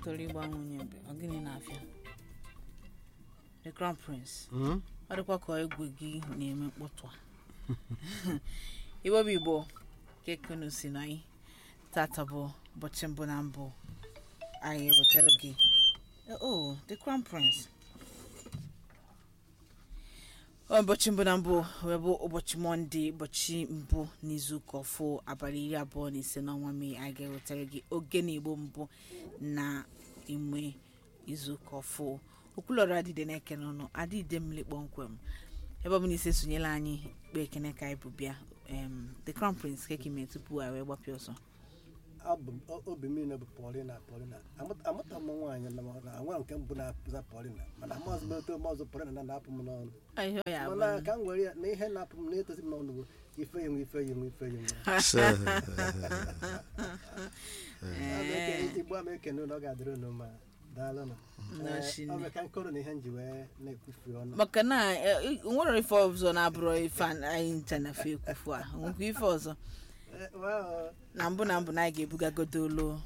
toro ịgba nwunye mgbe ọ gịnị na-afịa the crown prince Mm? ọ dịkwa ka egwu gị na-eme mkpọtụ a igbo bụ igbo kekunu si na anyị tata bụ ụbọchị mbụ na mbụ anyị ewetara gị oh the crown prince Ọ ụbọchị mbụ na mbụ wee bụ ụbọchị mọnde ụbọchị mbụ n'izuụka ọfụ abalị iri abụọ na ise n'ọnwa mee anyị ga-ewetara gị oge na igbo mbụ na ime izuụka ọfụ okwulọrọ adịde na-eke n'ọnụ adịde mmiri kpọmkwem ebe ọ bụ na ise sonyela anyị kpee ekene ka anyị bụ bịa em, the crown prince kekime tupu anyị wee gbapịa ọsọ Abụ m- o- obi m niile bụ Paulina Paulina Amụta- amụta m nwaanyị na na nwa nke mbụ na-apụza Paulina mana maazị meto maazị Paulina na na-apụ m n'ọnụ Ihe ọ ya mana bụ ka m were ya na ihe na-apụ m na-etozi m n'ọnụ bụ ife yenwe ife yenwe ife yenwe igbo ama ekene ụlọ ọ ga-adịrị unu ma daalụ nụ Na Ee, shinne. ọ bụ ka nkọrọ na ihe m ji wee na-ekwufu ọnụ maka na eh, o nwere ife ọzọ na-abụrụ ife anyị ncha na fe ekwufu a nwekwa ife ọzọ Ee, wow. na mbụ na mbụ na anyị ga-ebugagodo ụlọ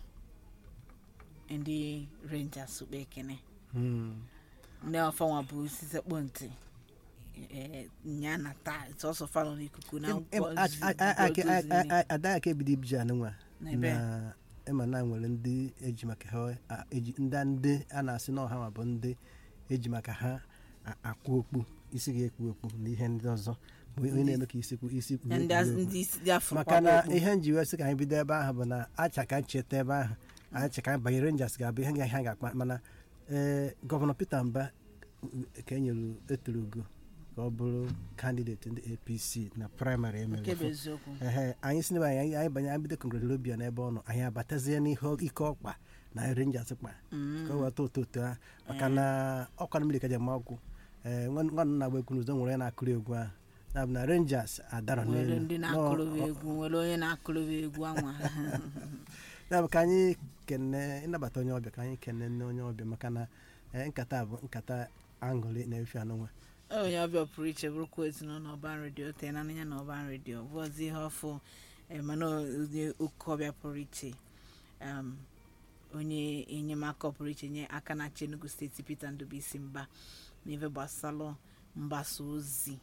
ndị rangers kpa ekene Hmm. ndị ọfanwa bụ osisi kpọ ntị eh, nya na taa sọsọ fanọ n'ikuku na Em- em- nkwọ a- zi- a- a- a- nkwọ a- ozi a- niile. a- ada aka ebido ibiji anụnwa Na ebe? na ịma na nwere ndị eji maka ha a- eji ndị ndị a na-asị na ọha ma bụ ndị eji maka ha a- akwụ okpu isi ga-ekpu okpu na ihe ndị ọzọ bụ onye na-eme ka isi kwu isi kwu Na ndị okpu az- okpu. ndị isi dị afọ maka na kpakpọ ihe nji wee sị ka anyị bido ebe ahụ bụ na acha ka ncheta ebe ahụ anyị che ka anyị banyere Rangers ga-abụ ihe ga- ha ga-akpa mana ee gọvanọ Peter Mba ka e nyere eturu ugo ka ọ bụrụ kandideti ndị APC na praịmarị emere nke bụ fụ- eziokwu ehe anyị si n'ebe anyị anyị banye anyị bido kongratulobia n'ebe ọ nọ anyị abatazie n'ihe ike ọkpa na Rangers kpa ka o weta ụtọ ụtọ ha maka na ọkwa na mmiri ka ji ama ọgwụ ee nwanne na-agba egwu n'ụzọ nwere onye na-akụrụ egwu ahụ na bụ na Rangers adara nwere n'elu ndị Nọ- na-akụrụwa egwu nwere onye na-akụrụwa egwu anwa ya bụ ka anyị kene ịnabata onye ọbịa ka anyị kene nne onye ọbịa maka na eh, nkata a bụ nkata aṅụrị na-efe anụnwa onye ọbịa pụrụ iche bụrụkwa ezinụlọ ọban redio tee na anya na ọban redio bụ ọzọ ihe ọfụ eh, mana onye oke ọbịa pụrụ iche um, onye enyemaka pụrụ iche nye aka na-achị Enugu steeti Peter Ndubisi mba n'ife gbasalụ mgbasa ozi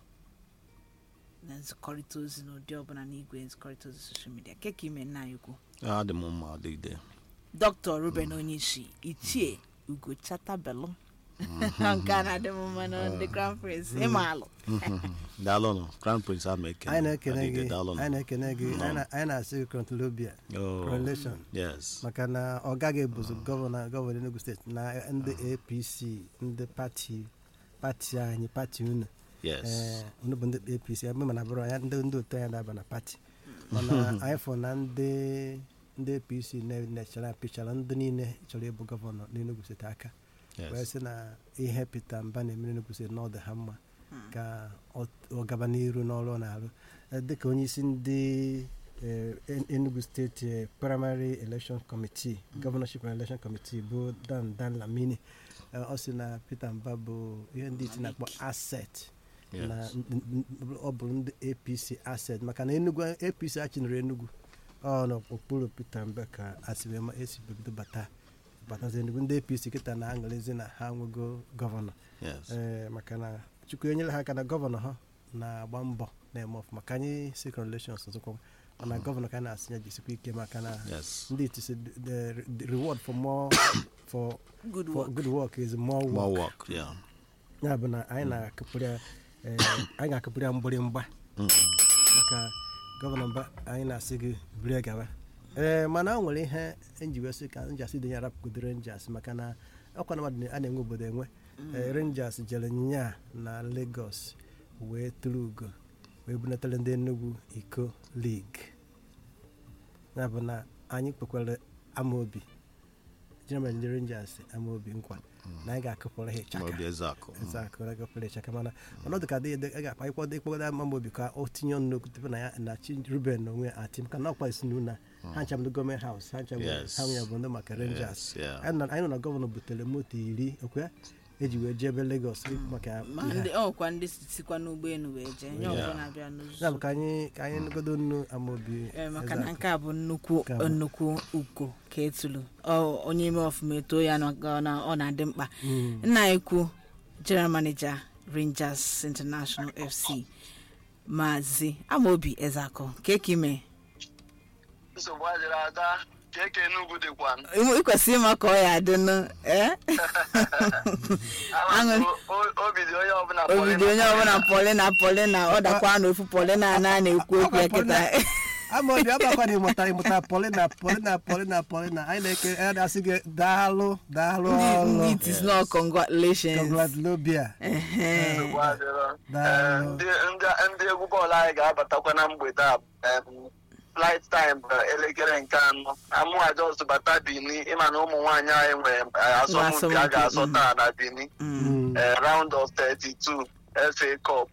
na nzikọrịta ozi n'ụdị ọbụla n'igwe nzikọrịta ozi soshal midia keka ime nna anyị ukwu adị m mma ọdịgide dr ruben onyeisi ichie ugo chatabelu nke a na-adị m mma na ndị grand prince ịmaalụ daalụnụ crown prince ama ekene anyị na-ekene gị Ọdịgide, daalụnụ anyị na-ekene gị anyị na- anyị na-asị gị kọntrolobia Oh, correlation yes maka na ọ gaghị ebuzo gọvanọ gọvanọ Enugu steeti na ndị APC ndị pati pati anyị pati unu yes ee unu bụ ndị APC ebe mana bụrụ ya ndị ndị otu anyị na-aba na pati mana anyị fụ na ndị ndị APC na-echara pichara ndị niile chọrọ ịbụ gọvanọ n'Enugu steeti aka wee yes sị na ihe Peter Mba na-emere Enugu steeti na ọ dị ha mma ka ọ ọ gaba n'iru n'ọrụ ọ na-arụ Eh, dịka onye isi ndị eh, En- Enugu steeti eh, primary election committee governorship and election committee bụ Dan Dan Lamini eh, ọ sị na Peter Mba bụ ihe ndị iti na-akpọ asset na yes n- n- n- ọ bụrụ ndị APC asset maka na Enugu APC achịnere Enugu ọ n'okpuru Peter Mba ka asịrị ma esi bido bata batazi Enugu ndị APC kịta na-aṅụrịzi na ha nwego gọvanọ yes ee maka na Chukwu enyere ha aka na gọvanọ ha na-agba mbọ na-eme ọfụma ka anyị si congratulations ọzọkwa mana gọvanọ ka a na-asị ya jisikwa ike maka na yes ndị itisi the the reward for more for good for work good work is more work more work yeah ya bụ na anyị na-akụpụrụ ya ee, anyị ga-akụpụrụ ya mgbịrịmgba Mm. maka gọvanọ mba anyị na-asị gị buru gawa ee mana o nwere ihe nji wee sị ka Rangers dị ya rapụgodo Rangers maka na ọkwa na mmadụ a na-enwe obodo enwe Ee, Rangers jere nya na Lagos wee tụrụ ugo wee bunatara ndị Enugu iko league ya bụ na anyị kpekwara amaobi General ndị Rangers amaobi nkwa na anyị ga-akụpụrụ ha ịchaka maobi ezeakụ Exactly, like a pere chaka mana ọnọdụ ka dị a ga-akpa ịkwado ịkpọgode ama mobi ka o tinye ọnụ n'okwu tupu na ya na chi ruben na onwe ya ati maka na ọkwa isi na ha ncha bụ gọọmenti haus ha ncha bụ Yes. ha nwere bụ ndị maka rangers Yes, yeah. anyị nọ anyị nọ na gọvanọ butere moto iri okwe eji wee jebe Lagos maka ma ihe a. ndị ọkwa ndị sikwa n'ụgbọelu wee jee nye ọbụla na-abịa ya n'ụzọ bụ ka anyị ka anyị nụgodo nnu amaobi Ee, maka Ezeaku. na nke a bụ nnukwu Nke a bụ- nnukwu uko ka etulu Ọ- onye ime ọfụma eto ya na ọ na- ọ na-adị mkpa Mm. nna ekwu general manager rangers international fc maazị amaobi ezeakụ keke ime nsogbu adịrị ada ka eke n'ugwu dịkwa ikwesịrị ịma ka ọ ya adịnụ ee Aṅụ- obi dị onye ọbụla obido onye ọbụla polina polina ọ dakwa n'ofu polina a na-ekwu okwu ya kịta amaobi abakwana ịmụta ịmụta polina polina polina polina anyị na-eke anyị na-asị gị daalụ daalụ ndị ọlụ ndị it is not congratulations congratulobia Ehe. nsogbu adịrọ Daalụ. Ee, ndị ndị- ndị egwu bọọlụ anyị ga-abatakwa na mgbede a em, flight time bụ elekere nke anọ amụwa just bata bini ịma na ụmụ nwaanyị anyị nwere eh, asọmpi a Asọmpi, ga-asọ mm. taa na bini Mm. eh, round of 32 FA Cup